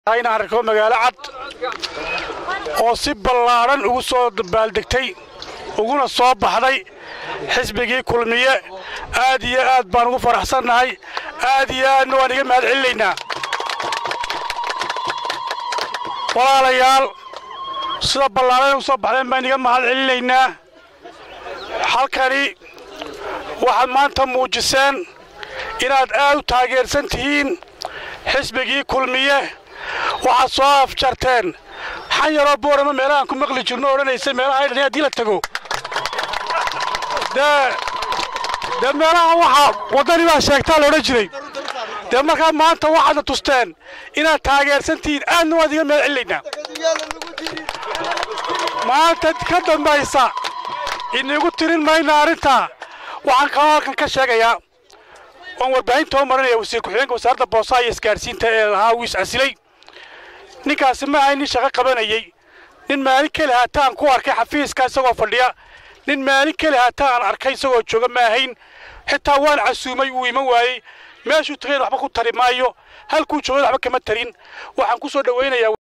inaan arko magaalo cad oo si ballaadhan ugu soo baaldegtay uguna soo baxday xisbigii kulmiye aad iyo aad baan ugu faraxsannahay aad iyo aadna waan iga mahad celinaynaa walaalayaal sida ballaadhan ugu soo baxdeen baan iga mahad celinaynaa halkani waxaad maanta muujiseen inaad aad u taageersan tihiin xisbigii kulmiye waxaad soo afjarteen xan yaroo boorama meelahaan ku maqli jirno odhanaysa meelaha aydhan haddii la tago dee dee meelaha waxaa waddani baa sheegtaa la odhan jiray dee markaa maanta waxaadna tusteen inaad taageersan tihiin aadna waad iga mahad celinaynaa maanta ka dambaysa inigu tirin mayna arrintaa waxaan kaloo halkan ka sheegayaa waan warbaahinta u marinaya wasiir ku-xigeenka wasaaradda boosaha iyo isgaarsiinta ee lahaa wiis casilay ninkaasi ma ahay nin shaqo qabanayey nin maalin keli haataan ku arkay xafiiska isagoo fadhiya nin maalin keli haataan arkay isagoo jooga ma ahayn xitaa waan casuumay wuu iman waayey meeshuu tagayn waxba ku tari maayo halkuu joogay waxba kama tarin waxaan ku soo dhowaynayaa